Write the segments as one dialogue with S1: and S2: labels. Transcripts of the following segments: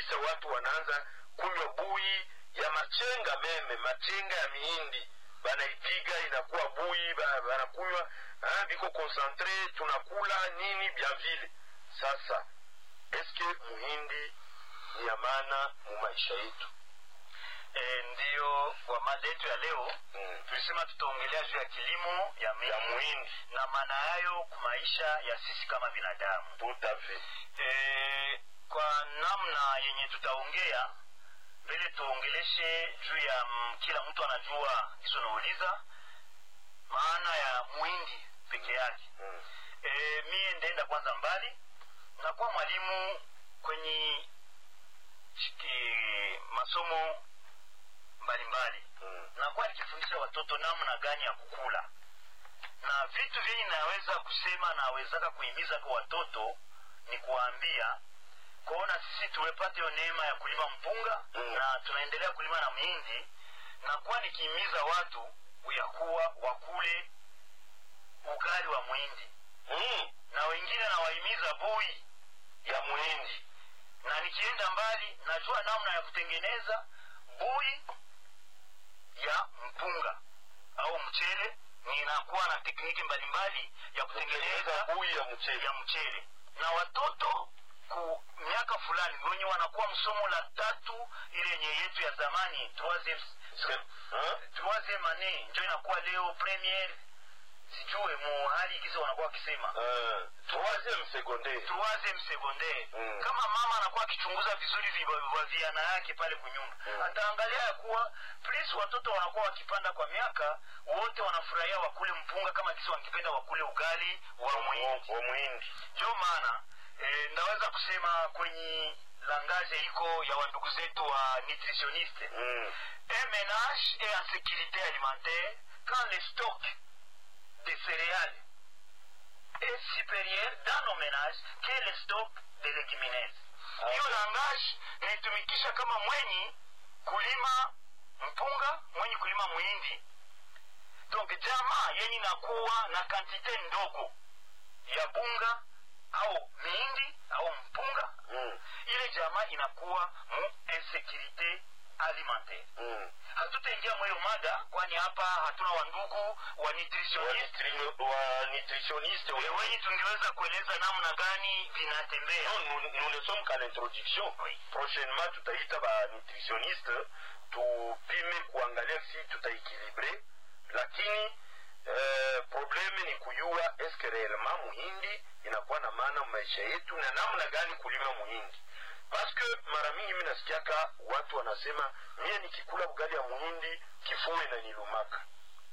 S1: kabisa watu wanaanza kunywa bui ya machenga meme machenga ya mihindi banaipiga inakuwa bui ba- banakunywa ah, biko konsantre tunakula nini bya vile sasa eske muhindi ni ya maana mu maisha yetu
S2: e, ndiyo kwa mada yetu ya leo
S1: mm.
S2: tulisema tutaongelea juu ya kilimo ya
S1: ya
S2: mihindi
S1: muhindi
S2: na maana yayo kwa maisha ya sisi kama binadamu
S1: tout à fait
S2: e, kwa namna yenye tutaongea mbele tuongeleshe juu ya mm, kila mtu anajua kiso nauliza maana ya muhindi peke yake
S1: mm.
S2: e, mie ndaenda kwanza mbali nakuwa mwalimu kwenye shiki, masomo mbalimbali
S1: Mm.
S2: nakuwa nikifundisha watoto namna gani ya kukula na vitu vyenye naweza kusema nawezaka kuhimiza kwa watoto ni kuwaambia kuona sisi tumepata hiyo neema ya kulima mpunga
S1: Mm.
S2: na tunaendelea kulima na mihindi nakuwa nikihimiza watu ya kuwa wakule ugali wa mwindi
S1: Mm.
S2: na wengine nawahimiza bui
S1: ya muhindi
S2: na nikienda mbali najua namna ya kutengeneza bui ya mpunga au mchele ninakuwa na tekniki mbalimbali ya
S1: kutengeneza
S2: kutengeneza
S1: bui ya mchele
S2: ya mchele na watoto ku miaka fulani wenye wanakuwa msomo la tatu ile yenye yetu ya zamani troisieme
S1: Se- hein?
S2: troisieme annee njo inakuwa leo premiere sijue mu hali kisa wanakuwa wakisema
S1: Euh, troisième secondaire
S2: troisième secondaire
S1: Mm.
S2: kama mama anakuwa akichunguza vizuri viba- vaviana yake pale kunyumba
S1: Mm.
S2: ataangalia ya kuwa please watoto wanakuwa wakipanda kwa miaka wote wanafurahia wakule mpunga kama kisi wakipenda wakule ugali wa mwindi
S1: wa muhindi
S2: ndio maana e, ndaweza kusema kwenye langaje iko ya wandugu zetu wa nutritionniste
S1: Mm.
S2: un ménage est en sécurité alimentaire quand le stock de céréales est supérieur dans nos ménages que le stock de légumineuses.
S1: Ah,
S2: hiyo
S1: okay.
S2: langage naitumikisha kama mwenyi kulima mpunga mwenyi kulima mwindi donc jamaa yenye inakuwa na kantite ndogo ya bunga au mihindi au mpunga
S1: Mm.
S2: ile jamaa inakuwa mu insécurité alimentaire
S1: Mm.
S2: hatutaingia mweyo mada kwani hapa hatuna wandugu wa
S1: Wa
S2: nutritionist
S1: nutri- wa nutritionniste oui.
S2: wenye tungeweza kueleza namna gani vinatembea
S1: Non, nous, nous ne sommes qu'à l'introduction
S2: Oui.
S1: prochainement tutaita ba nutritionniste tupime kuangalia si tutaekilibre lakini eh, probleme ni kujua eske reellement muhindi inakuwa na maana maisha yetu na namna gani kulima muhindi paske mara mingi mi nasikiaka watu wanasema mie nikikula ugali ya muhindi kifua inanilumaka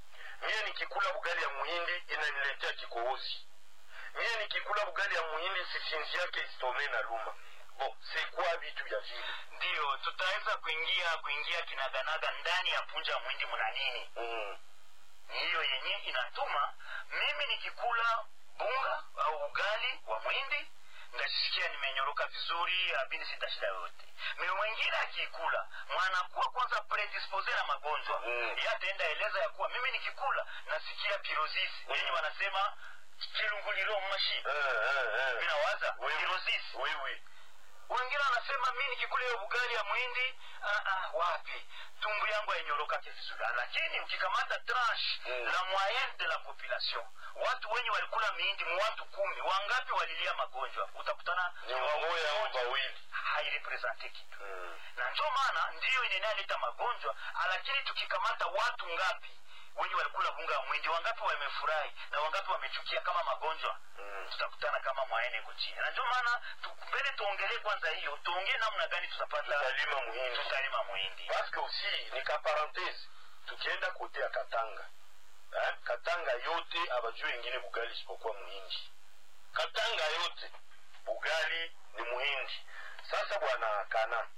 S1: mie nikikula ugali ya muhindi inaniletea kikohozi mie nikikula ugali ya muhindi sisinzi yake isitome na luma bo sekwa vitu vya vile
S2: ndiyo tutaweza kuingia kuingia kinaganaga ndani ya punja ya mwindi mna nini
S1: mm.
S2: ni hiyo yenye inatuma mimi nikikula bunga au ugali wa mwindi ndashikia nimenyoroka vizuri abini sita shida yoyote me mwingine akiikula mwanakuwa kwanza predispose na magonjwa
S1: Mm.
S2: ye ataenda eleza ya kuwa mimi nikikula nasikia pirosis
S1: Mm.
S2: yenye wanasema chilunguliro mashi
S1: eh, eh, eh.
S2: vinawaza
S1: Oui, oui.
S2: pirosis
S1: Oui, oui.
S2: wengine wanasema mi nikikula hiyo ugali ya mwindi ah, ah, wapi tumbu yangu hainyoroka vizuri lakini ukikamata tranche
S1: Mm.
S2: la moyenne de la population watu wenye walikula mihindi mu watu kumi wangapi walilia magonjwa utakutana
S1: ni wamoya au wawili
S2: hairepresente kitu
S1: mm.
S2: na ndio maana ndiyo inenaleta magonjwa lakini tukikamata watu ngapi wenye walikula bunga ya mwindi wangapi wamefurahi na wangapi wamechukia kama magonjwa
S1: Mm.
S2: tutakutana kama mwaene iko chini na ndio maana tu- mbele tuongelee kwanza hiyo tuongee namna gani tutapata
S1: tutalima muhindi
S2: tutalima mwindi
S1: paske aussi ni ka parenthese tukienda kote ya katanga eh? katanga yote abajue ingine bugali isipokuwa muhindi katanga yote bugali ni muhindi sasa bwana kana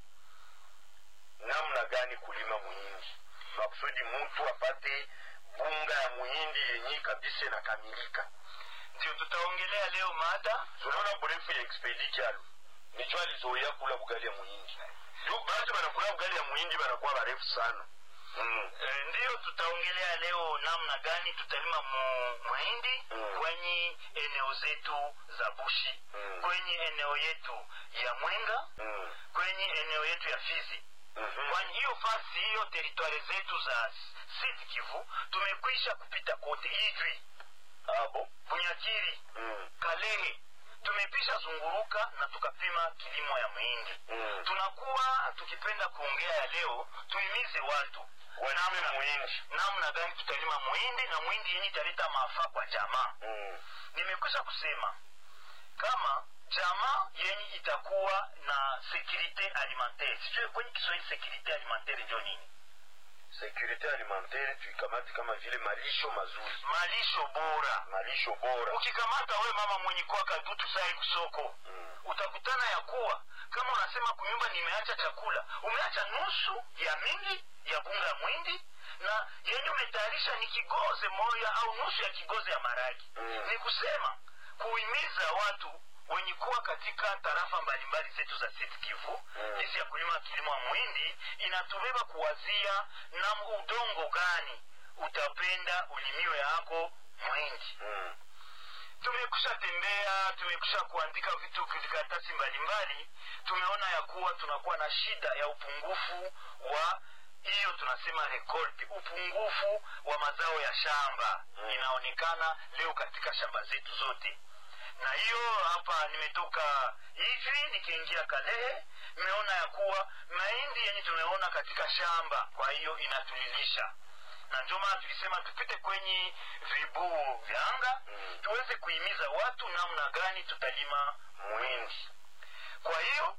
S1: namna gani kulima muhindi makusudi mtu apate bunga ya muhindi yenye kabisa inakamilika
S2: ndio tutaongelea leo mada
S1: tunaona burefu ya expedi kyalo nicho alizoea kula bugali ya muhindi Yu- batu banakula bugali ya muhindi banakuwa barefu sana mm.
S2: e, ndiyo tutaongelea leo namna gani tutalima mu, mahindi
S1: Mm.
S2: kwenye eneo zetu za bushi
S1: Mm.
S2: kwenye eneo yetu ya mwenga
S1: Mm.
S2: kwenye kwenye eneo yetu ya fizi
S1: Mhm.
S2: kwani hiyo fasi hiyo teritwari zetu za Sud Kivu tumekwisha kupita kote, Ijwi,
S1: Ah, bon?
S2: Bunyakiri,
S1: Mm.
S2: Kalehe, tumepisha zunguruka na tukapima kilimo ya muhindi.
S1: Mm.
S2: Tunakuwa tukipenda kuongea ya leo, tuhimize watu
S1: Walime muhindi.
S2: namna gani tutalima muhindi na muhindi yenye italeta maafa kwa jamaa.
S1: Mm.
S2: Nimekwisha kusema kama jamaa yenye itakuwa na securite alimentaire, sijui kwenye Kiswahili securite alimentaire ndio nini?
S1: Securite alimentaire tuikamate kama vile malisho mazuri,
S2: Malisho bora.
S1: malisho bora.
S2: Ukikamata we mama mwenye kwa kadutu sai kusoko
S1: Mm.
S2: utakutana ya kuwa kama unasema kunyumba nimeacha chakula, umeacha nusu ya mingi ya bunga ya mwindi na yenye umetayarisha ni kigoze moja au nusu ya kigoze ya maragi.
S1: Mm.
S2: Ni kusema kuhimiza watu wenye kuwa katika tarafa mbalimbali zetu za Sud Kivu
S1: Mm.
S2: jinsi ya kulima kilimo ya mwindi inatubeba kuwazia na udongo gani utapenda ulimiwe yako mwindi
S1: Mm.
S2: tumekusha tembea tumekusha kuandika vitu vikaratasi mbalimbali tumeona ya kuwa tunakuwa na shida ya upungufu wa hiyo tunasema rekolte upungufu wa mazao ya shamba
S1: Mm.
S2: inaonekana leo katika shamba zetu zote na hiyo hapa nimetoka hivi nikiingia kalehe nimeona ya kuwa mahindi yenye tumeona katika shamba kwa hiyo inatulilisha na ndio maana tulisema tupite kwenye vibuu vya anga
S1: Mm.
S2: tuweze kuhimiza watu namna gani tutalima mwindi kwa hiyo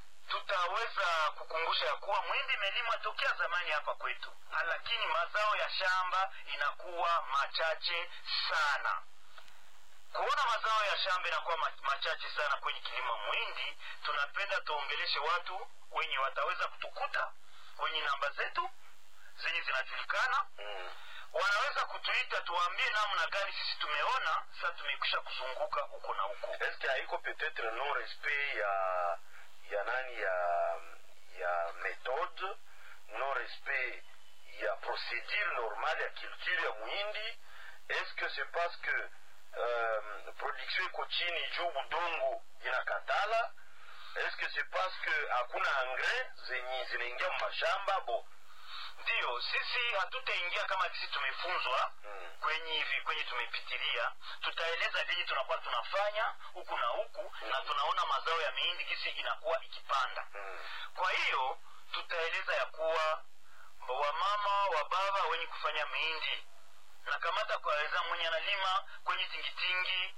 S2: tutaweza kukumbusha ya kuwa mwindi imelimwa tokea zamani hapa kwetu lakini mazao ya shamba inakuwa machache sana kuona mazao ya shamba inakuwa ma- machache sana kwenye kilimo mwindi tunapenda tuongeleshe watu wenye wataweza kutukuta kwenye namba zetu zenye zinajulikana
S1: Mm.
S2: wanaweza kutuita tuwaambie namna gani sisi tumeona sasa tumekwisha kuzunguka huko na huko
S1: Est-ce que haiko peut-être non respect ya ya nani ya ya méthode non respect ya procédure normale ya culture ya muhindi est-ce que c'est parce que um, production iko chini juu budongo inakatala est-ce que c'est parce que hakuna engrais zenye zinaingia mashamba bo
S2: ndiyo sisi hatutaingia kama sisi tumefunzwa
S1: mm.
S2: kwenye hivi kwenye tumepitilia tutaeleza vyenye tunakuwa tunafanya huku na huku na tunaona mazao ya mihindi gisi inakuwa ikipanda
S1: Mm.
S2: kwa hiyo tutaeleza ya kuwa wamama wa baba wenye kufanya mihindi na kamata kwaweza mwenye analima kwenye tingitingi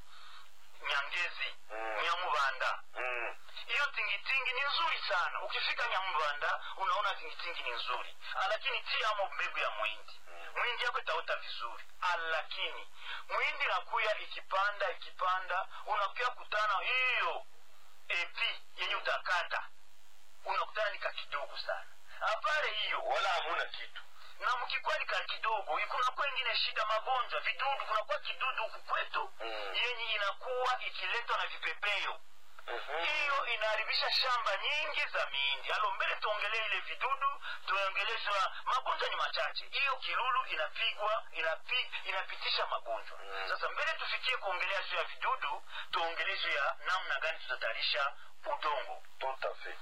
S2: nyangezi
S1: Mm.
S2: nyamubanda
S1: Mm.
S2: hiyo tingitingi ni nzuri sana ukifika nyamubanda unaona tingitingi ni nzuri lakini tiamo mbegu ya mwindi
S1: Mm.
S2: mwindi yako itaota vizuri lakini mwindi nakuya ikipanda ikipanda unakuya kutana hiyo epi yenye utakata unakutana ni kakidogo sana apare hiyo
S1: wala hamuna kitu
S2: na mkikuwa ni kakidogo kunakuwa ingine shida magonjwa vidudu kunakuwa kidudu huku kwetu
S1: Mm.
S2: yenye inakuwa ikiletwa na vipepeo
S1: Mhm.
S2: hiyo inaharibisha shamba nyingi za mihindi alo mbele tuongelee ile vidudu tuongelezwa magonjwa ni machache hiyo kilulu inapigwa inapi, inapitisha magonjwa
S1: Mm.
S2: sasa mbele tufikie kuongelea juu ya vidudu tuongelee juu ya namna gani tutatayarisha udongo
S1: tout à fait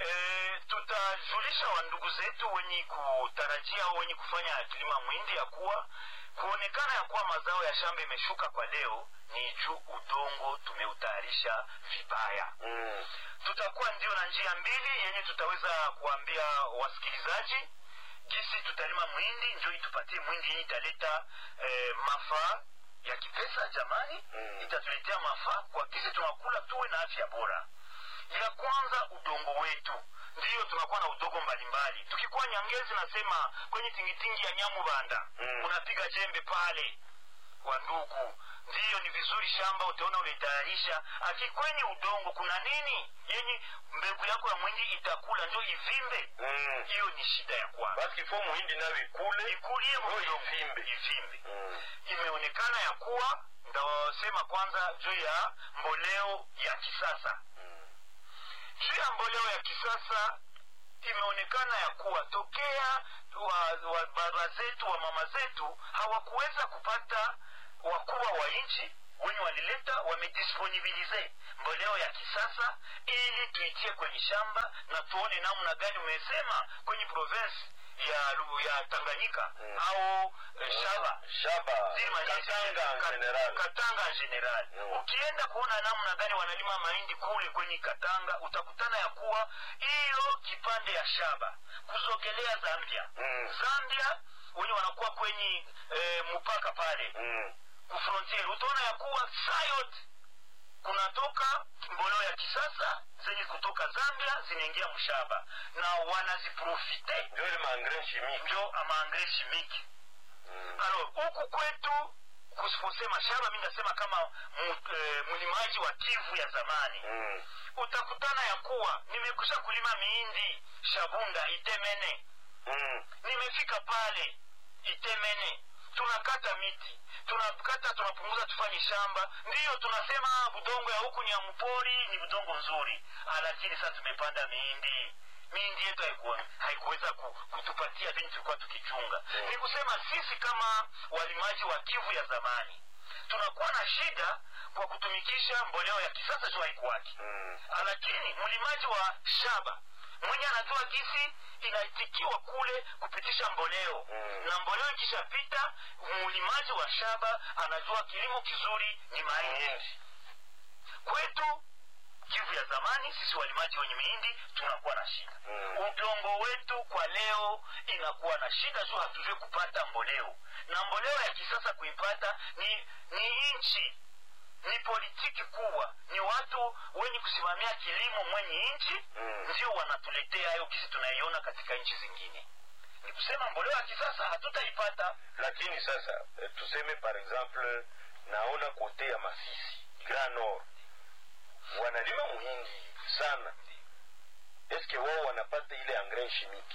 S2: e, tutajulisha wandugu zetu wenye kutarajia au wenye kufanya kilima mwindi ya kuwa kuonekana ya kuwa mazao ya shamba imeshuka kwa leo ni juu udongo tumeutayarisha vibaya
S1: mm.
S2: tutakuwa ndio na njia mbili yenye tutaweza kuambia wasikilizaji jinsi tutalima mwindi njo itupatie mwindi yenye italeta eh, mafaa ya kipesa jamani
S1: Mm.
S2: itatuletea mafaa kwa kisi tunakula tuwe na afya bora ya kwanza udongo wetu ndiyo tunakuwa na udongo mbalimbali tukikuwa nyangezi nasema kwenye tingitingi ya nyamubanda
S1: Mm.
S2: unapiga jembe pale wa ndugu ndiyo ni vizuri shamba utaona ulitayarisha akikwenye udongo kuna nini yenye mbegu yako ya mwindi itakula njo ivimbe
S1: Mm.
S2: hiyo ni shida ya kwanza
S1: basi kifo muhindi nayo ikule
S2: ikulie
S1: ndio
S2: udongo
S1: ivimbe
S2: ivimbe
S1: Mm.
S2: imeonekana ya kuwa ndasema kwanza juu ya mboleo ya kisasa
S1: Mm.
S2: juu ya mboleo ya kisasa imeonekana ya kuwa tokea wa, wa baba zetu wa mama zetu hawakuweza kupata wakubwa wa nchi wenye walileta wamedisponibilize mboleo ya kisasa ili tuitie kwenye shamba na tuone namna gani umesema kwenye province ya Lu- ya tanganyika
S1: Mm.
S2: au eh, shaba
S1: shaba
S2: Zile manyesi-
S1: katanga en
S2: Ka-
S1: general
S2: katanga en general
S1: Mm.
S2: ukienda kuona namna gani wanalima mahindi kule kwenye katanga utakutana ya kuwa hiyo kipande ya shaba kuzogelea zambia
S1: Mm.
S2: zambia wenye wanakuwa kwenye eh, mpaka pale
S1: Mm.
S2: kufrontier utaona ya kuwa saa yote kunatoka mboleo ya kisasa zenye kutoka zambia zinaingia mshaba na wanaziprofite
S1: ndio ile maengrais chimique
S2: ndio amaangre shimiki
S1: Mm.
S2: alors huku kwetu kusiposema shaba mi nasema kama mu- eh, mlimaji wa kivu ya zamani
S1: Mm.
S2: utakutana ya kuwa nimekusha kulima miindi shabunda itemene
S1: Mm.
S2: nimefika pale itemene tunakata miti tunakata tunapunguza tufanye shamba ndiyo tunasema budongo ya huku ni ya mpori ni budongo nzuri Ah, lakini sasa tumepanda miindi miindi yetu haikuwa- haikuweza ku, kutupatia vini tulikuwa tukichunga
S1: Mm.
S2: ni kusema sisi kama walimaji wa kivu ya zamani tunakuwa na shida kwa kutumikisha mboleo ya kisasa juu haikuwaki
S1: Mm.
S2: lakini mlimaji wa shaba mwenye anajua gisi inaitikiwa kule kupitisha mboleo
S1: Mm.
S2: na mboleo ikishapita mlimaji wa shaba anajua kilimo kizuri ni mahindi
S1: Mahindi.
S2: kwetu kivu ya zamani sisi walimaji wenye mihindi tunakuwa na shida
S1: Mm.
S2: udongo wetu kwa leo inakuwa na shida juu hatujue kupata mboleo na mboleo ya kisasa kuipata ni ni nchi ni politiki kubwa ni watu wenye kusimamia kilimo mwenye nchi
S1: Mm.
S2: ndio wanatuletea hayo kisi tunaiona katika nchi zingine ni kusema mboleo ya kisasa hatutaipata
S1: lakini sasa eh, tuseme par exemple naona kote ya masisi grand nord wanalima muhindi sana eske wao wanapata ile engrais chimique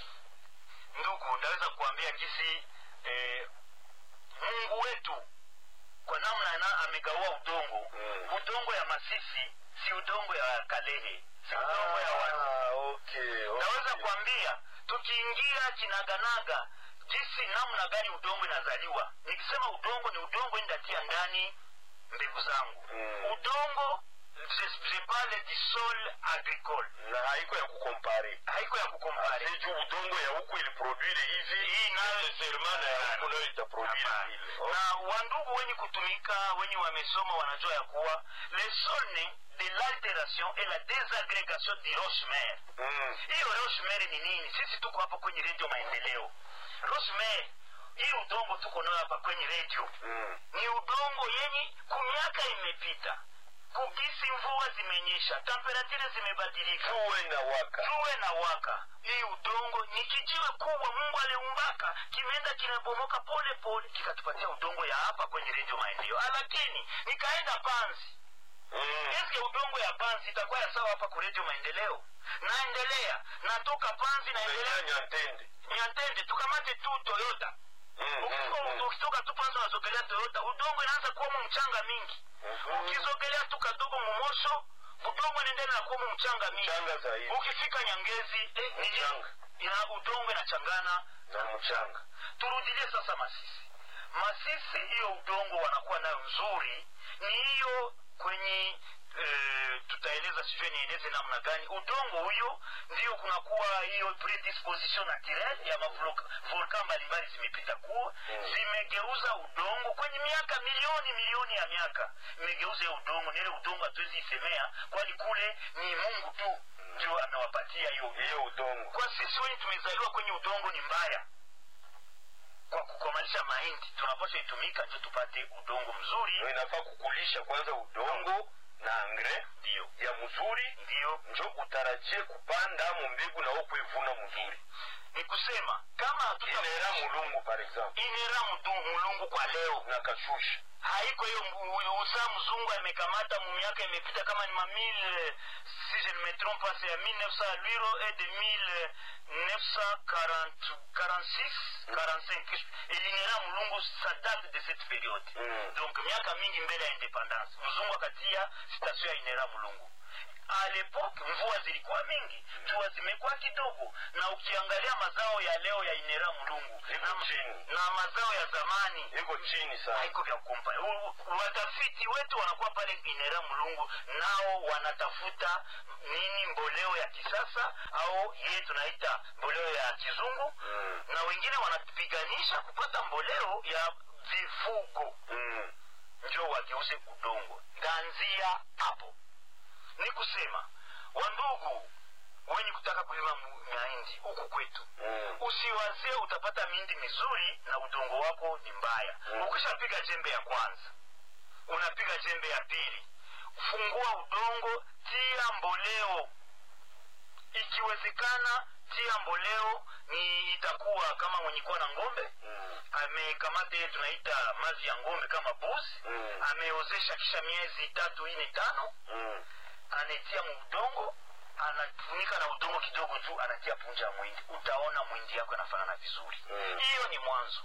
S2: ndugu ndaweza kuambia kisi eh, mungu wetu kwa namna ana amegaua udongo
S1: Mm.
S2: udongo ya masisi si udongo ya kalehe si udongo ya watu
S1: Ah, okay, okay.
S2: naweza kuambia tukiingia kinaganaga jinsi namna gani udongo inazaliwa nikisema udongo ni udongo ndatia ndani mbegu zangu
S1: Mm.
S2: udongo je- je parle du sol agricole
S1: na haiko ya kukompare
S2: haiko ya kukompare
S1: seju udongo ya huku iliproduire hivi
S2: Hii nayo-
S1: sermana ya huku nayo itaproduire
S2: Hapana.
S1: vile
S2: na wandugu wenye kutumika wenye wamesoma wanajua ya kuwa le sol ne de l'alteration et la désagrégation du rochemer
S1: Mm.
S2: hiyo rosemary ni nini sisi tuko hapa kwenye redio maendeleo rosemary hii udongo tuko nayo hapa kwenye redio
S1: Mm.
S2: ni udongo yenye kumiaka imepita kugisi mvua zimenyesha temperature zimebadilika
S1: jua inawaka
S2: tuwe na waka hii udongo ni kijiwe kubwa mungu aliumbaka kimeenda kinabomoka pole pole kikatupatia udongo ya hapa kwenye redio maendeleo lakini nikaenda panzi
S1: Mm.
S2: eske udongo ya panzi itakuwa ya sawa hapa ku redio maendeleo naendelea natoka panzi
S1: Unaingia
S2: naendelea
S1: nyantende
S2: nyantende tukamate tu toyota
S1: Mm, mm,
S2: Ukifika-
S1: mm.
S2: ukitoka tu panzi unazogelea toyota udongo inaanza kuwamo mchanga mingi
S1: Mhm.
S2: ukizogelea tu kadogo mumosho udongo inaendelea na kuwamo mchanga mingi
S1: mchanga zaidi
S2: ukifika nyangezi eh, ni nini?
S1: Mchanga.
S2: ina udongo inachangana
S1: na mchanga
S2: turudilie sasa masisi masisi hiyo udongo wanakuwa nayo nzuri ni hiyo kwenye e, tutaeleza sijue nieleze namna gani udongo huyo ndio kunakuwa hiyo predisposition naturelle ya mavolkan mbalimbali zimepita kuwa
S1: Mm.
S2: zimegeuza udongo kwenye miaka milioni milioni ya miaka imegeuza hiyo udongo ni ile udongo hatuwezi isemea kwani kule ni mungu tu ndio amewapatia hiyo udongo
S1: hiyo udongo
S2: kwa sisi wenye tumezaliwa kwenye udongo ni mbaya kwa kukomalisha mahindi tunapaswa itumika ndio tupate udongo mzuri
S1: Ndio inafaa kukulisha kwanza udongo na engrais
S2: ndio
S1: ya mzuri
S2: ndio
S1: njo utarajie kupanda mu mbegu na kuivuna mzuri
S2: ni kusema kama hatuta
S1: inera mulungu par exemple
S2: inera mdu- mulungu kwa leo
S1: na kashusha
S2: haiko hiyo mbu- usaa mzungu amekamata mu miaka imepita kama ni ma 1000 si je ne me trompe pas c'est ya 1900 lwiro et de 1946 45 elinera mulungu sa date de cette période
S1: Mm.
S2: donc miaka mingi mbele ya independance mzungu akatia station ya inera mulungu alepoke mvua zilikuwa mingi jua zimekuwa kidogo na ukiangalia mazao ya leo ya inera mlungu
S1: Iko
S2: na,
S1: chini.
S2: na mazao ya zamani
S1: iko chini sana
S2: haiko vya kumpa U- watafiti wetu wanakuwa pale inera mlungu nao wanatafuta nini mboleo ya kisasa au yeye tunaita mboleo ya kizungu
S1: Mm.
S2: na wengine wanapiganisha kupata mboleo ya vifugo
S1: Mm.
S2: njo wageuze udongo ndanzia hapo ni kusema wandugu wenye kutaka kulima mu- mahindi huku kwetu
S1: Mm.
S2: usiwazie utapata mindi mizuri na udongo wako ni mbaya
S1: Mm.
S2: ukishapiga jembe ya kwanza unapiga jembe ya pili fungua udongo tia mboleo ikiwezekana tia mboleo ni itakuwa kama mwenye kuwa na ngombe
S1: Mm.
S2: amekamata ile tunaita mazi ya ngombe kama buzi
S1: Mm.
S2: ameozesha kisha miezi tatu ine tano
S1: Mm.
S2: anatia muudongo anafunika na udongo kidogo juu anatia punja ya mwindi utaona mwindi yako inafanana vizuri
S1: Mm.
S2: hiyo ni mwanzo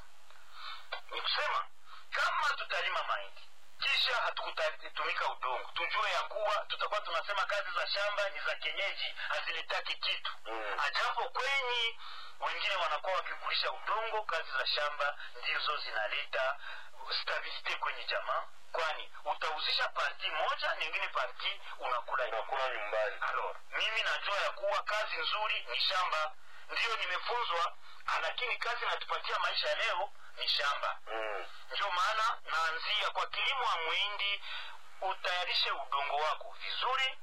S2: ni kusema kama tutalima mahindi kisha hatukutatumika udongo tujue ya kuwa tutakuwa tunasema kazi za shamba ni za kienyeji hazilitaki kitu
S1: Mm.
S2: ajapo kwenyi wengine wanakuwa wakikulisha udongo kazi za shamba ndizo zinaleta stabilite kwenye jamaa kwani utauzisha parti moja nyingine parti unakula
S1: unakula nyumbani
S2: alors mimi najua ya kuwa kazi nzuri ni shamba ndiyo nimefunzwa lakini kazi natupatia maisha leo ni shamba
S1: Mm.
S2: ndio maana naanzia kwa kilimo wa mwindi utayarishe udongo wako vizuri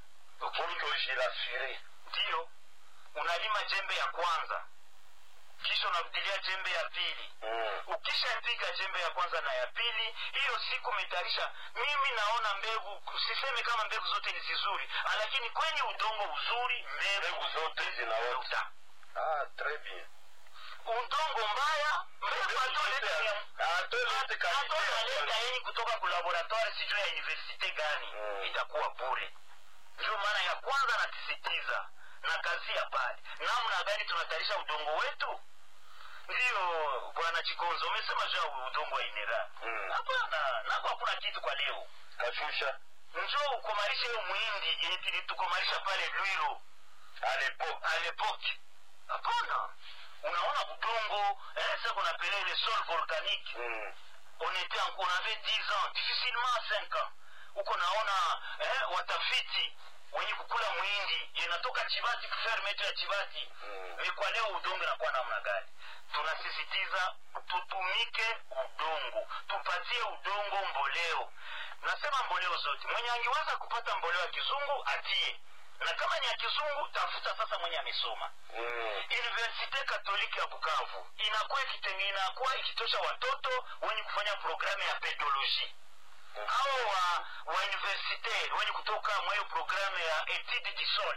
S1: utojirasire
S2: ndiyo unalima jembe ya kwanza kisha unarudilia jembe ya pili
S1: Mm.
S2: ukishapiga jembe ya kwanza na ya pili hiyo siku umetayarisha mimi naona mbegu siseme kama mbegu zote ni zizuri lakini kwenye udongo uzuri mbegu
S1: mbegu zote zinaota ah très bien
S2: udongo mbaya mbegu hatoleta ya-
S1: atolete
S2: hatoleta yenye kutoka ku laboratoire sijui ya universite gani
S1: Mm.
S2: itakuwa bure ndio maana ya kwanza nasisitiza na kazi ya pale namna gani tunatayarisha udongo wetu ndiyo bwana chikonzo umesema juu ya udongo wa inera
S1: Mm.
S2: hapana nako hakuna kitu kwa leo
S1: kashusha
S2: njoo ukomarishe hiyo mwindi yenye tulitukomarisha pale lwiro
S1: alepo
S2: à l'époque hapana unaona udongo eh, sasa kuna pele le sol volcanique
S1: Mm.
S2: on était en, on avait 10 ans difficilement 5 ans uko naona eh, watafiti wenye kukula mwindi inatoka chibati kufermetu ya chibati
S1: Mm.
S2: ni kwa leo udongo inakuwa namna gani tunasisitiza tutumike udongo tupatie udongo mboleo nasema mboleo zote mwenye angeweza kupata mboleo ya kizungu atie na kama ni ya kizungu tafuta sasa mwenye amesoma
S1: Mm.
S2: universite katoliki ya bukavu inakuwa ikitenge- inakuwa ikitosha watoto wenye kufanya programu ya pedologie au wa, wa universite wenye kutoka mwa hiyo programu ya etude du sol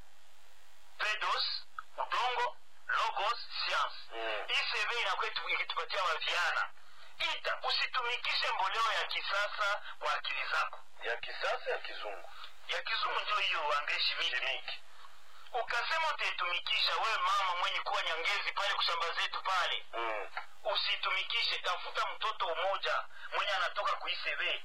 S2: pedos udongo logos science
S1: Mm.
S2: icv inakuwa itu- ikitupatia waviana ita usitumikishe mboleo ya kisasa kwa akili zako
S1: ya kisasa ya kizungu
S2: ya kizungu ndio hiyo angeshimiki
S1: chimiki
S2: ukasema utaitumikisha wewe mama mwenye kuwa nyangezi pale kushamba zetu pale
S1: Mm.
S2: usitumikishe tafuta mtoto mmoja mwenye anatoka kuiseve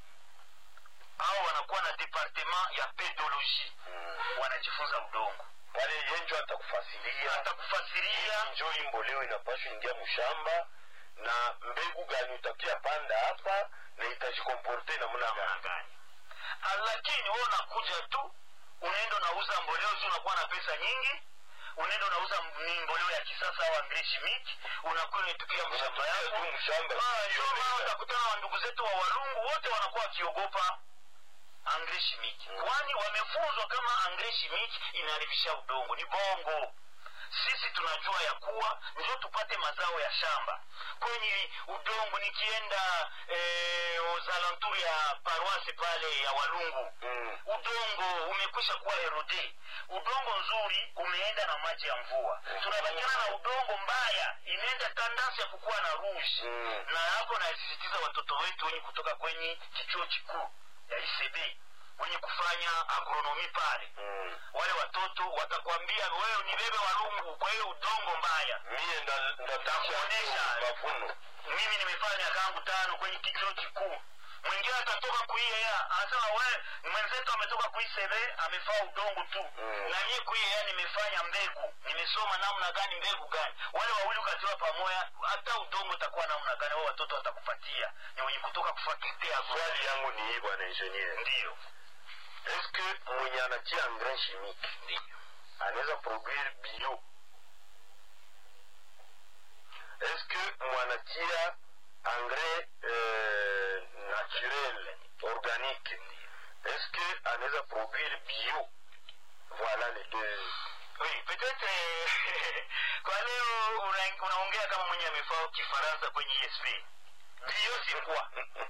S2: au wanakuwa na departement ya pedologie
S1: Mm.
S2: wanajifunza udongo
S1: pale yenjo atakufasiria
S2: atakufasiria
S1: njo hii mboleo inapashwa ingia mshamba na mbegu gani utakia panda hapa na itajikomporte namna
S2: namna
S1: gani
S2: gani Ah, lakini wewe unakuja tu unaenda unauza mboleo juu unakuwa na pesa nyingi unaenda unauza m- ni mboleo ya kisasa au angreshimiki unakuwa unaitukia mshamba
S1: Unatupia
S2: yako
S1: tu mshamba
S2: Ah, ndio maana
S1: ukiongeza.
S2: utakutana na ndugu zetu wa walungu wote wanakuwa wakiogopa angre shimiki
S1: Mm.
S2: kwani wamefunzwa kama angre shimiki inaharibisha udongo ni bongo sisi tunajua ya kuwa ndio tupate mazao ya shamba kwenye udongo nikienda eh, uzalanturi ya paroise pale ya walungu
S1: Mm.
S2: udongo umekwisha kuwa erode udongo nzuri umeenda na maji ya mvua
S1: Mm.
S2: tunabakiana na udongo mbaya imeenda tandansi ya kukuwa na rouge
S1: Mm.
S2: na hapo nasisitiza watoto wetu wenye kutoka kwenye kichuo kikuu ya icb wenye kufanya agronomi pale
S1: Mm.
S2: wale watoto watakwambia wewe ni bebe walungu kwa hiyo udongo mbaya
S1: mie nda- ndatisha
S2: Takuonesha.
S1: tu mavuno
S2: mimi nimefanya miaka yangu tano kwenye kichuo kikuu mwingine atatoka kuiea anasema we mwenzetu ametoka kuiseve amefaa udongo tu
S1: Mm.
S2: na mie kuiea nimefanya mbegu nimesoma namna gani mbegu gani wale wawili ukatiwa pamoja hata udongo utakuwa namna gani wao watoto watakupatia ni wenye kutoka kufakitea
S1: swali yangu ni hii bwana ingenier
S2: ndiyo
S1: eske mwenye anatia engrais chimique
S2: ndiyo
S1: anaweza produire bio eske mwanatia engrais euh, naturel organique eske anaweza produire bio voilà les deux
S2: oui peut-être eh, kwa leo una- unaongea kama mwenye amefaa kifaransa kwenye esp bio c'est quoi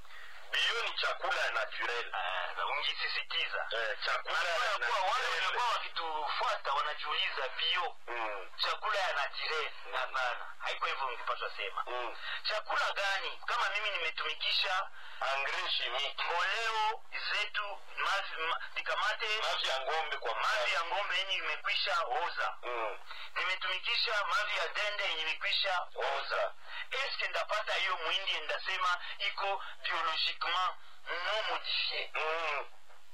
S1: bio ni chakula ya naturel
S2: Ah, ungisisitiza
S1: eh, chakula ya
S2: Unajua kuwa wale
S1: naturel
S2: walikuwa wakitufuata wanajiuliza bio
S1: mm,
S2: chakula ya naturel hapana haiko hivyo ungepaswa sema
S1: mm.
S2: chakula gani kama mimi nimetumikisha
S1: engrais chimique
S2: mboleo zetu mavi ma, nikamate
S1: mavi ya ngombe kwa
S2: mavi ya ng'ombe yenye imekwisha oza
S1: mm.
S2: nimetumikisha mavi ya dende yenye imekwisha
S1: oza
S2: eske ndapata hiyo mwindi ndasema iko biologiquement non modifie
S1: mm.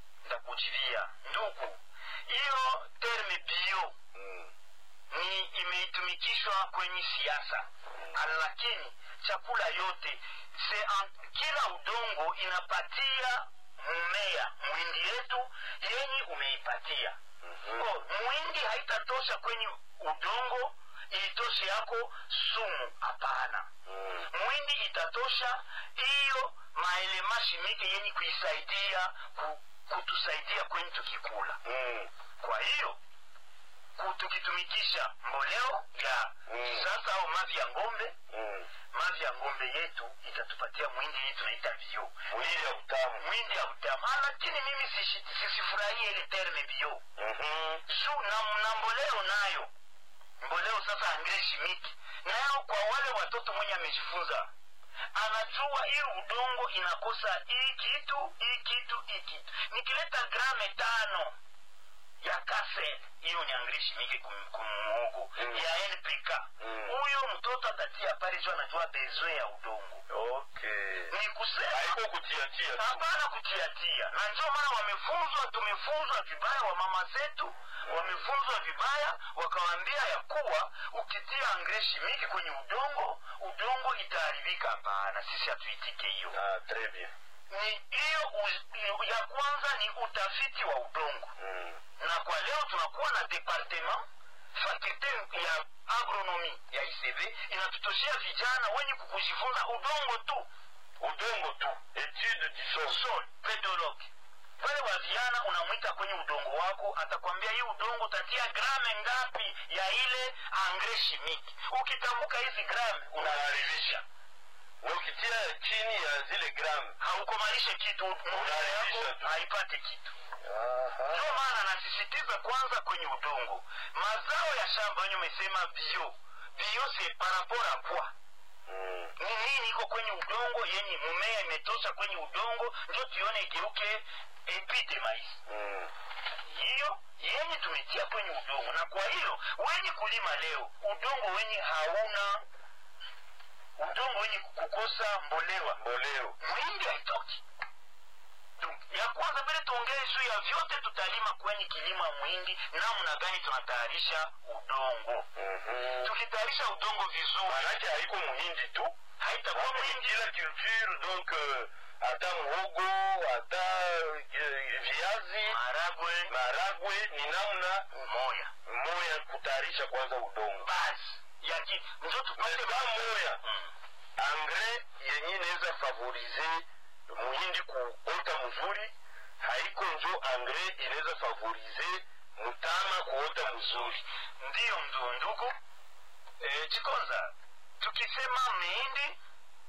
S2: ndakujibia ndugu hiyo terme bio
S1: mm.
S2: ni imeitumikishwa kwenye siasa lakini chakula yote se an, kila udongo inapatia mmea mwindi yetu yenye umeipatia
S1: Mhm.
S2: oh, mwindi haitatosha kwenye udongo itoshe yako sumu hapana
S1: Mm.
S2: mwindi itatosha hiyo maelema shimike yenye kuisaidia ku, kutusaidia kwenye tukikula
S1: Mm.
S2: kwa hiyo ku- tukitumikisha mboleo ya
S1: Mm.
S2: kisasa au mavi ya ngombe
S1: Mm.
S2: mavi ya ngombe yetu itatupatia mwindi hii tunaita bio
S1: mwili ya utamu
S2: mwindi ya utamu Ah, lakini mimi sishi- sisifurahie ile terme bio
S1: Mhm.
S2: su na, na mboleo nayo mboleo sasa angre shimiki nayo kwa wale watoto mwenye amejifunza anajua hii udongo inakosa hii kitu hii kitu hii kitu nikileta grame tano ya kasel hiyo ni angre shimiki kum- kumuogo
S1: Mm.
S2: ya npk
S1: Mm.
S2: huyo mtoto atatia pale juu anajua bezwe ya udongo
S1: okay
S2: ni kusema
S1: haiko kutiatia tu
S2: hapana kutiatia na ndio maana wamefunzwa tumefunzwa vibaya wa mama zetu wamefunzwa vibaya wakawaambia ya kuwa ukitia angreshi mingi kwenye udongo udongo itaharibika hapana sisi hatuitike hiyo
S1: ah, très bien
S2: ni hiyo u- ya kwanza ni utafiti wa udongo
S1: mm.
S2: na kwa leo tunakuwa na departement fakulte ya agronomi ya icv inatutoshea vijana wenye kukujifunza udongo tu
S1: udongo tu etude du sol
S2: sol pedologue wale wa vijana unamwita kwenye udongo wako atakwambia hii udongo utatia grame ngapi ya ile angre shimiki ukitambuka hizi grame unaharibisha
S1: na ukitia chini ya zile gramu
S2: haukomalishe kitu mumea
S1: Unaharibisha
S2: yako
S1: tu.
S2: haipate kitu
S1: Aha.
S2: ndio maana nasisitiza kwanza kwenye udongo mazao ya shamba wenye umesema bio bio se par rapport à quoi
S1: Mm.
S2: ni nini iko kwenye udongo yenye mumea imetosha kwenye udongo ndio tuione igeuke epite maisi
S1: Mm.
S2: hiyo yenye tumetia kwenye udongo na kwa hiyo wenye kulima leo udongo wenye hauna udongo wenye kukosa mbolewa
S1: mboleo
S2: mwindi haitoki Donc, ya kwanza mbele tuongee juu ya vyote tutalima kwenye kilimo ya mwindi namna gani tunatayarisha udongo
S1: Mhm.
S2: tukitayarisha udongo vizuri
S1: manake haiko muhindi tu
S2: haitakuwa
S1: Hapo ni
S2: mwindi
S1: kila culture donc euh, hata muhogo hata euh, viazi
S2: maragwe
S1: maragwe ni namna
S2: moya
S1: moya kutayarisha kwanza udongo
S2: basi yaki njo tupate
S1: mesa moya
S2: Mm.
S1: engrais yenye inaweza favorize muhindi kuota mzuri haiko njo engrais inaweza favorize mutama kuota mzuri
S2: ndiyo mdu ndugu e, chikonza tukisema mihindi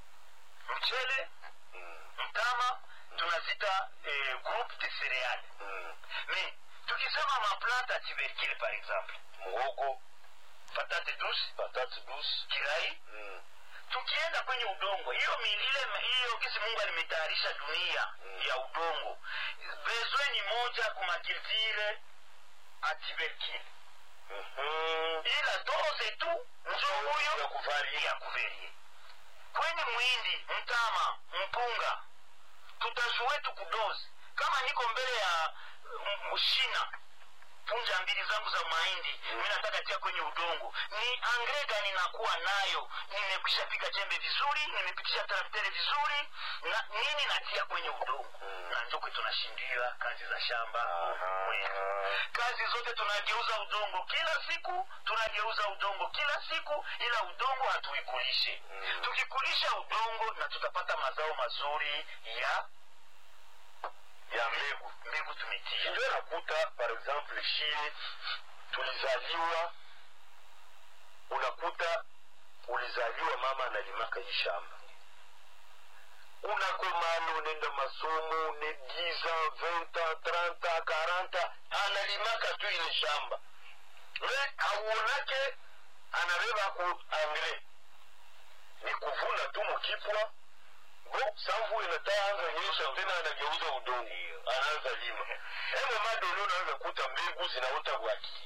S2: mchele
S1: mm.
S2: mtama tunazita e, groupe de cereale
S1: mm.
S2: mais tukisema maplante ya tubercule par exemple
S1: muhogo
S2: patate douce
S1: patate douce
S2: kirai
S1: mm.
S2: tukienda kwenye udongo hiyo milile hiyo kisi mungu alimetayarisha dunia
S1: Mm.
S2: ya udongo bezwe ni moja kumakiltire a tubercule
S1: Mhm.
S2: ila doze tu njo huyo
S1: ya kuvaria
S2: ya kuverie kwenye mwindi mtama mpunga tutajue tu kudozi kama niko mbele ya mm, shina punja mbili zangu za mahindi mm. mi nataka tia kwenye udongo ni angre gani nakuwa nayo nimekwisha piga jembe vizuri nimepikisha trakteri vizuri na nini natia kwenye udongo
S1: Mm.
S2: na njo kwetu tunashindia kazi za shamba
S1: Aha.
S2: kwetu kazi zote tunageuza udongo kila siku tunageuza udongo kila siku ila udongo hatuikulishe
S1: Mm.
S2: tukikulisha udongo na tutapata mazao mazuri ya
S1: ya mbegu
S2: mbegu tumetia
S1: ndio nakuta par exemple shie tulizaliwa unakuta ulizaliwa mama analimaka hii shamba unakomana unaenda masomo une 10 ans 20 ans 30 ans 40 ans analimaka tu ile shamba me auonake anabeba ku angre ni kuvuna tu mkipwa bo samvu inataanza nyesha tena anageuza udongo anaanza lima emo madolo unaweza kuta mbegu zinaota bwaki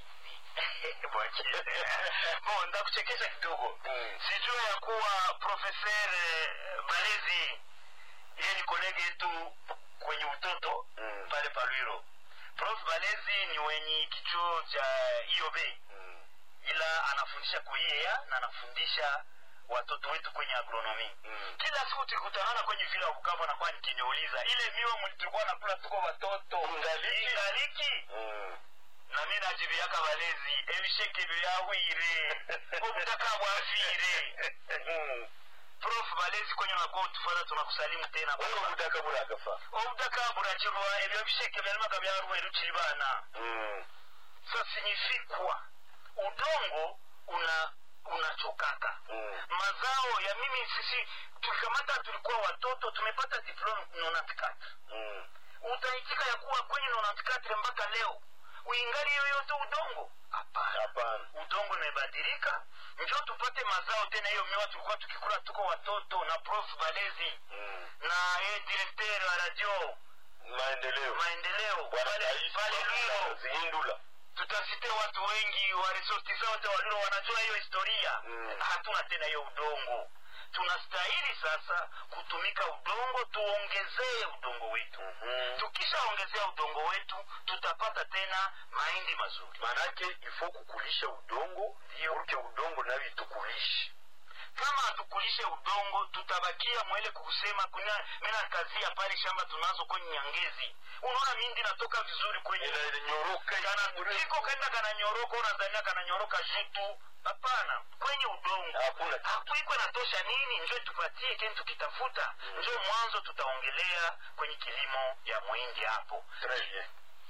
S2: bon ndakuchekesha kidogo
S1: Mm.
S2: sijua ya kuwa profeser balezi yeye ni kolege yetu kwenye utoto
S1: Mm.
S2: pale palwiro prof balezi ni wenye kichuo cha iob
S1: Mm.
S2: ila anafundisha kuiea na anafundisha watoto wetu kwenye agronomi
S1: Mm.
S2: kila siku tukikutanana kwenye vile wa bukavu anakuwa nikiniuliza ile miwa muli tulikuwa nakula tuko watoto
S1: Ingaliki?
S2: ingaliki
S1: Mm.
S2: na mi najibiaka balezi ebisheke byahwire obutaka bwafire
S1: Mm.
S2: prof balezi kwenye unakuwa utufata tunakusalimu tena
S1: wewe ubutaka buragafa
S2: obutaka burakirwa ebyo bisheke byalimaga byarweru kiri bana
S1: Mm.
S2: sa signifikwa udongo una unachokaka
S1: Mm.
S2: mazao ya mimi sisi tulikamata tulikuwa watoto tumepata diploma nonatikata
S1: Mm.
S2: utaitika ya kuwa kwenye nonatikatre mpaka leo uingali yoyote udongo hapana
S1: hapana
S2: udongo imebadilika njo tupate mazao tena hiyo miwa tulikuwa tukikula tuko watoto na prof balezi
S1: Mm.
S2: na ye direkter wa radio
S1: maendeleo
S2: maendeleo
S1: bwana
S2: pale
S1: rais
S2: pale lwiro
S1: zihindula
S2: tutasite watu wengi wa resortisa wote walio wanajua hiyo historia
S1: Mm.
S2: hatuna tena hiyo udongo tunastahili sasa kutumika udongo tuongezee udongo wetu
S1: Mhm.
S2: tukishaongezea udongo wetu tutapata tena mahindi mazuri
S1: manake ifo kukulisha udongo urke udongo nayo itukulishe
S2: kama hatukulishe udongo tutabakia mwele kukusema kuna mena kazia pale shamba tunazo kwenye nyangezi unaona mindi natoka vizuri kwenye
S1: inanyoroka
S2: kana iko kaenda kananyoroka unazania kananyoroka jutu hapana kwenye udongo
S1: hakuna kitu.
S2: hakuiko natosha nini njo tupatie keni tukitafuta njo mwanzo tutaongelea kwenye kilimo ya mwindi hapo
S1: Très bien.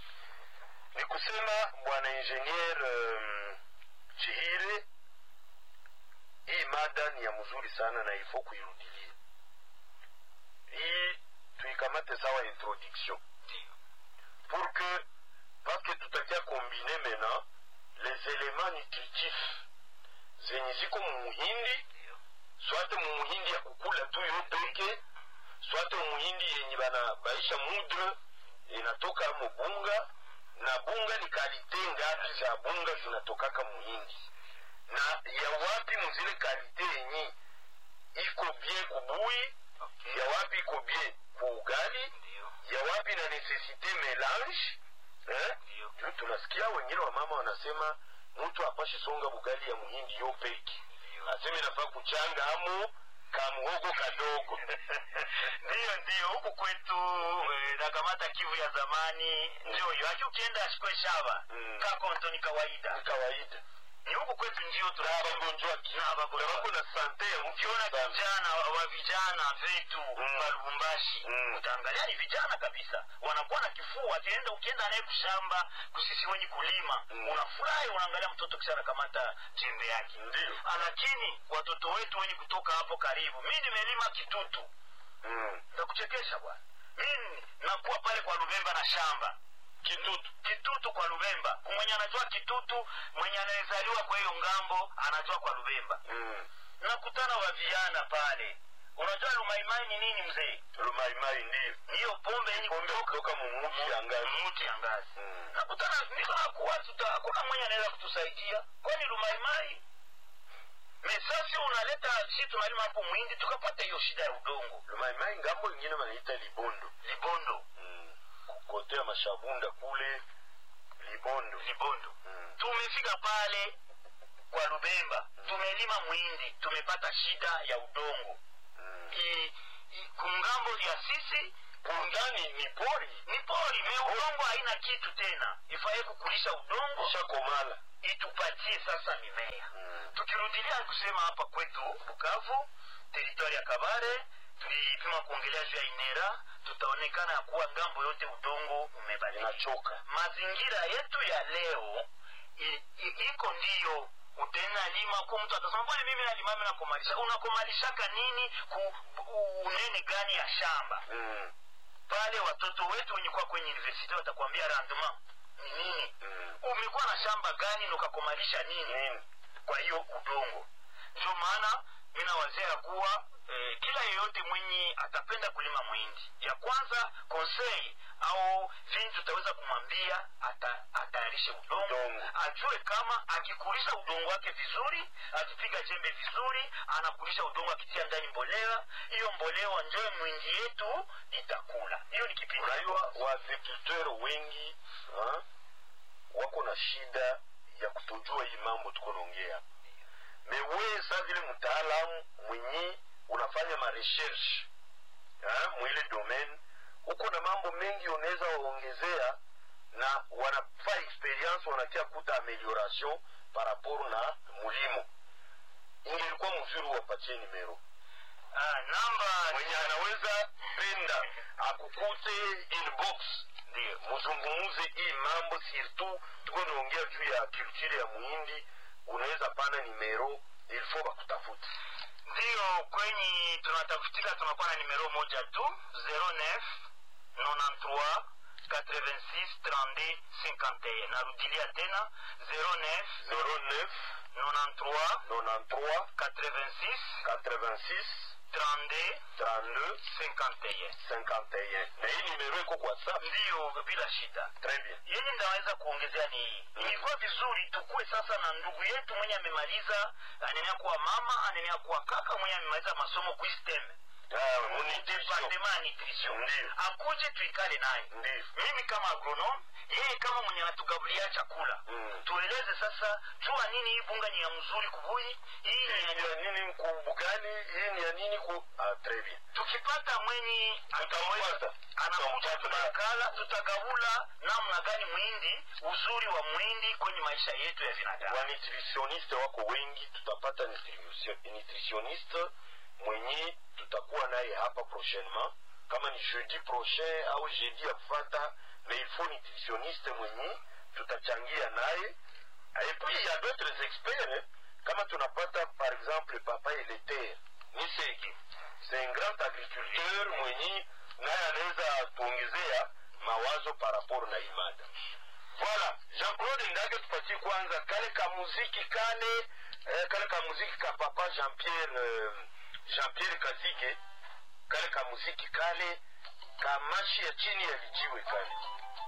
S1: ni kusema bwana ingenier um, chihire hii mada ni ya mzuri sana na ifo kuirudilia hii tuikamate sawa introduction pour que parce que tutakia kombine maintenant les éléments nutritifs zenye ziko mumuhindi swate mumuhindi ya kukula tu yo peke swate mumuhindi yenye bana baisha mudre inatoka mubunga na bunga ni kalite ngapi za bunga zinatokaka muhindi na ya wapi muzile kalite yenye iko bien kubui ya wapi iko bien ku ugali ya wapi na necessite melange eh? juu tunasikia wengine wa mama wanasema mtu apashi songa bugali ya muhindi yo peki aseme nafaa kuchanga amo kamuhogo kadogo
S2: ndiyo ndiyo huku kwetu eh, nakamata kivu ya zamani ndio hiyo aki ukienda ashikwe shaba
S1: Mm.
S2: kakonto ni kawaida
S1: ni kawaida
S2: ni huku kwetu ndio
S1: na
S2: tunaba
S1: wagonjwa
S2: Na wagonjwa.
S1: wako na sante ya
S2: ukiona
S1: mkiona
S2: vijana wa wa vijana vetu
S1: Mm.
S2: wa lubumbashi
S1: Mm.
S2: utaangalia ni vijana kabisa wanakuwa na kifua akienda ukienda naye kushamba kusisi wenye kulima
S1: Mm.
S2: unafurahi unaangalia mtoto kisha anakamata jembe yake
S1: ndio
S2: Ah, lakini watoto wetu wenye kutoka hapo karibu mi nimelima kitutu
S1: mm.
S2: ndakuchekesha bwana mimi nakuwa pale kwa lubemba na shamba
S1: kitutu
S2: kitutu kwa lubemba mwenye anajua kitutu mwenye anayezaliwa kwa hiyo ngambo anajua kwa lubemba
S1: mm.
S2: nakutana wa vijana pale unajua lumaimai ni nini mzee
S1: lumaimai ndio
S2: niyo pombe yenye
S1: pombe
S2: kutoka
S1: kutoka mumuti ya ngazi
S2: muti ya ngazi
S1: Mm.
S2: nakutana niko nakuwa tuta hakuna mwenye anaweza kutusaidia kwani lumaimai mesasi unaleta si tunalima hapo mwindi tukapata hiyo shida ya udongo
S1: lumaimai ngambo ingine wanaita libondo
S2: libondo
S1: mm. kote ya mashabunda kule libondo
S2: libondo
S1: mm.
S2: tumefika pale kwa lubemba tumelima mwindi tumepata shida ya udongo
S1: mm.
S2: I- i- kungambo ya sisi
S1: bundani ni pori
S2: ni pori me udongo haina kitu tena ifaye kukulisha udongo
S1: ishakomala
S2: itupatie sasa mimea
S1: mm.
S2: tukirudilia kusema hapa kwetu bukavu teritori ya kabare tulipima kuongelea juu ya inera tutaonekana ya kuwa ngambo yote udongo umebadilika
S1: inachoka
S2: mazingira yetu ya leo i- i- iko ndiyo utena lima ko mtu atasema bwana mimi nalima mimi nakomalisha unakomalishaka nini ku u- unene gani ya shamba
S1: mm.
S2: pale watoto wetu wenye kuwa kwenye university watakwambia rendement ni nini
S1: mm.
S2: umekuwa na shamba gani na ukakomalisha nini
S1: nini
S2: kwa hiyo udongo ndio maana mi nawazia kuwa eh, kila yeyote mwenye atapenda kulima mwindi ya kwanza konsei au vini tutaweza kumwambia ata, atayarishe udongo
S1: Udongo.
S2: ajue kama akikulisha udongo wake vizuri akipiga jembe vizuri anakulisha udongo akitia ndani mbolea hiyo mbolea njoe mwindi yetu itakula hiyo ni kipindi
S1: unajua waagriculteur wengi ha? wako na shida ya kutojua hii mambo tuko naongea mewee sa vile mtaalamu mwenye unafanya marecherche ha? mwile domaine huko na mambo mengi unaweza waongezea na wanafaa experience wanakia kuta amelioration par rapport na mulimo ingelikuwa mzuri wapatie nimero
S2: ah, namba
S1: mwenye anaweza penda akukute inbox
S2: ndio
S1: muzungumuze hii mambo surtout tuko naongea juu ya culture ya muhindi unaweza pana nimero ilfo bakutafuta
S2: ndiyo kwenye tunatafutika tunakuwa na nimero moja tu 09 93 86 32 51 narudilia tena 09
S1: 09
S2: 93
S1: 93
S2: 86
S1: 86
S2: 32
S1: 32
S2: 51
S1: 51 na hii nimero iko kwa whatsapp
S2: ndiyo bila shida
S1: très bien
S2: yenye ndaweza kuongezea ni hii ilikuwa vizuri tukuwe sasa na ndugu yetu mwenye amemaliza anenea kuwa mama anenea kuwa kaka mwenye amemaliza masomo kuistem
S1: Ah, munitisho
S2: departement ya nutrition
S1: Ndiyo.
S2: akuje tuikale naye
S1: ndiyo
S2: mimi kama agronome yeye kama mwenye anatugabulia chakula
S1: Mm.
S2: tueleze sasa jua nini hii bunga ni ya mzuri kubuyi hii ni
S1: hii ni ya nini kubugani hii ni ya nini ku ah, très bien
S2: tukipata mwenye
S1: Tutampata.
S2: ataweza anakuja
S1: Tutampata.
S2: tunakala tutagabula namna gani mwindi uzuri wa mwindi kwenye maisha yetu ya binadamu
S1: wanutritioniste wako wengi tutapata nutrition- nutritioniste mwenye tutakuwa naye hapa prochainement kama ni jeudi prochain au jeudi ya kufata mais il faut nutritionniste mwenye tutachangia naye et puis il y a d'autres experts hein. kama tunapata par exemple papa eleter niseki c'est un grand agriculteur mwenye naye anaweza tuongezea mawazo par rapport na hii mada voilà jean-claude ndage tupatie kwanza kale ka muziki kale eh, kale ka muziki ka papa jean-pierre eh, jean-pierre kazige kale ka muziki kale ka mashi ya chini ya lijiwe kale